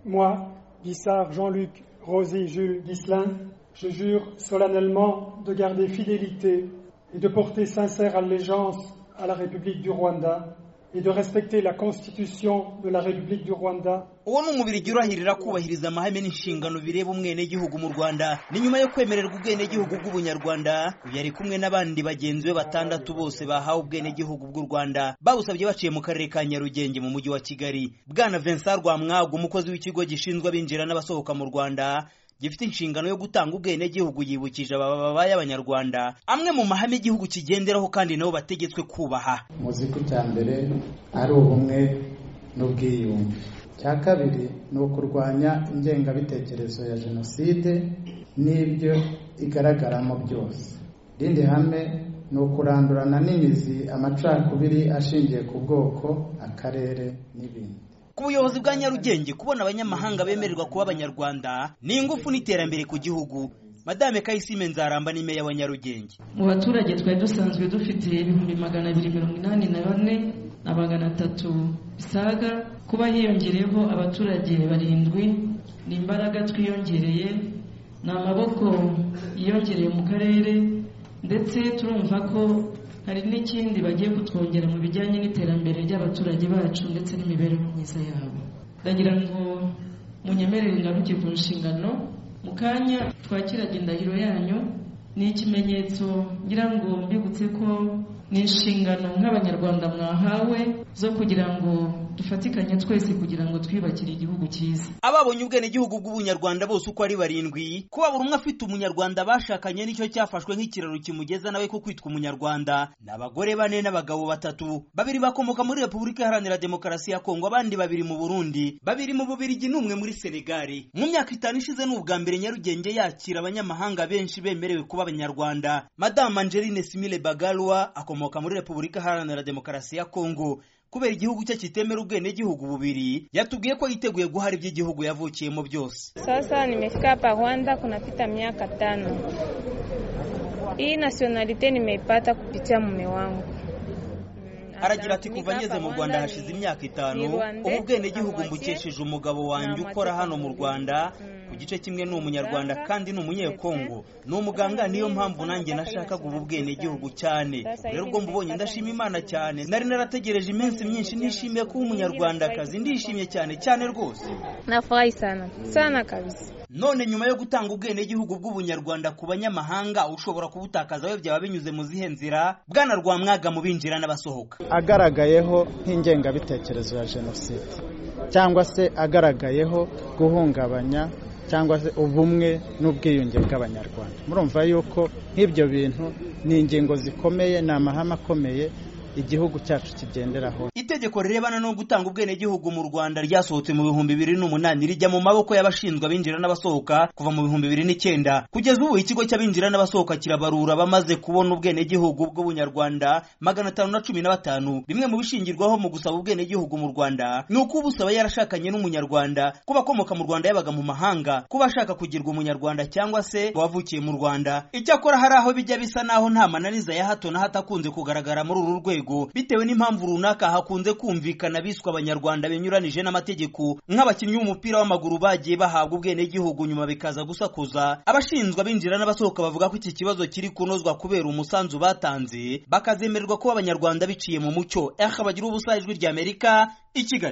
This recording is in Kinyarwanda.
moi, Guissard, Jean-Luc, Rosy, Jules, Ghislain, je jure solennellement de garder fidélité et de porter sincère allégeance à la République du Rwanda et de respecter la constitution de la République du Rwanda uwo ni umubiri urahirira kubahiriza amahame n'inshingano bireba umwenegihugu mu rwanda ni nyuma yo kwemererwa ubwenegihugu bw'ubunyarwanda uyu ari kumwe n'abandi bagenzi be batandatu bose bahawe ubwenegihugu bw'u rwanda bawusabye baciye mu karere ka nyarugenge mu mujyi wa kigali bwana vincent rwamwaga umukozi w'ikigo gishinzwe abinjira n'abasohoka mu rwanda gifite inshingano yo gutanga ubwenegihugu yibukije abababaye abanyarwanda amwe mu mahame igihugu kigenderaho kandi nabo bategetswe kubaha muzi ko icya mbere ari ubumwe n'ubwiyunge icya kabiri ni ukurwanya ingengabitekerezo ya jenoside n'ibyo igaragaramo byose irindi hame ni ukurandurana n'imizi amacakubiri ashingiye ku bwoko akarere n'ibindi ku buyobozi bwa nyarugenge kubona abanyamahanga bemererwa kuba abanyarwanda ni ingufu n'iterambere ku gihugu madame kayisime nzaramba ni meya wa nyarugenge mu baturage twari dusanzwe dufite ibihumbi magana abiri mirongo inani na bane na magana atatu bisaga kuba hiyongereyeho abaturage barindwi ni imbaraga twiyongereye ni amaboko yiyongereye mu karere ndetse turumva ko hari n'ikindi bagiye kutwongera mu bijyanye n'iterambere ry'abaturage bacu ndetse n'imibereho myiza yabo ndagira ngo munyemerere ngaruke ku nshingano mu kanya twakiraga indahiro yanyu ni ikimenyetso ngira ngo mbibutse ko ni inshingano nk'abanyarwanda mwahawe zo kugira ngo dufatikanye twese kugira ngo twiyubakire igihugu cyiza ababonye ubwenegihugu bw'ubunyarwanda bose uko ari barindwi kuba buri umwe afite umunyarwanda bashakanye nicyo cyafashwe nk'ikiraro kimugeza nawe ko kwitwa umunyarwanda ni abagore bane n'abagabo batatu babiri bakomoka muri repubulika iharanira demokarasi ya kongo abandi babiri mu burundi babiri mu bubirigi n'umwe muri senegali mu myaka itanu ishize ni ubwa mbere nyarugenge yakira abanyamahanga benshi bemerewe kuba abanyarwanda madamu angeline simile bagalwa akomoka muri repubulika iharanira demokarasi ya kongo kubera igihugu cye kitemera ubwenegihugu bubiri yatubwiye ko yiteguye guhara iby'igihugu yavukiyemo byose sasa nimefika hapa rwanda kunapita miaka tano hii nationalite nimeipata kupitia mume wangu aragira ati kuva ngeze mu rwanda hashize imyaka itanu ubu bwenegihugu mbukesheje umugabo wanjye ukora hano mu rwanda ku gice kimwe ni umunyarwanda kandi ni umunyekongo ni umuganga niyo mpamvu nanjye nashakaga ubu bwenegihugu cyane rero ubwo mbubonye ndashima imana cyane nari narategereje iminsi myinshi nishimiye kuba umunyarwandakazi ndishimye cyane cyane rwose nafurahi sana sana kabisa none nyuma yo gutanga ubwenegihugu bw'ubunyarwanda ku banyamahanga ushobora kubutakaza we byaba binyuze mu zihe nzira bwana rwamwaga mu binjira n'abasohoka agaragayeho nk'ingengabitekerezo ya jenoside cyangwa se agaragayeho guhungabanya cyangwa se ubumwe n'ubwiyunge bw'abanyarwanda murumva yuko nk'ibyo bintu ni ingingo zikomeye ni amahame akomeye igihugu cyacu kigenderaho itegeko rirebana no gutanga ubwenegihugu mu rwanda ryasohotse mu bihumbi bibiri n'umunani rijya mu maboko y'abashinzwe abinjira n'abasohoka kuva mu bihumbi bibiri n'icyenda kugeza ubu ikigo cy'abinjira n'abasohoka kirabarura bamaze kubona ubwenegihugu bw'ubunyarwanda magana atanu na cumi na batanu bimwe mu bishingirwaho mu gusaba ubwenegihugu mu rwanda ni uko ubusaba yarashakanye n'umunyarwanda kuba akomoka mu rwanda yabaga mu mahanga kuba ashaka kugirwa umunyarwanda cyangwa se wavukiye mu rwanda icyakora hari aho bijya bisa n'aho nta mananiza ya hato na hato akunze kugaragara muri uru rwego bitewe n'impamvu runaka hakunze kumvikana biswa abanyarwanda binyuranije n'amategeko nk'abakinnyi b'umupira w'amaguru bagiye bahabwa ubwenegihugu nyuma bikaza gusakuza abashinzwe abinjira n'abasohoka bavuga ko iki kibazo kiri kunozwa kubera umusanzu batanze bakazemererwa kuba abanyarwanda biciye mu mucyo eha bagira ubusa ijwi ry'amerika i kigali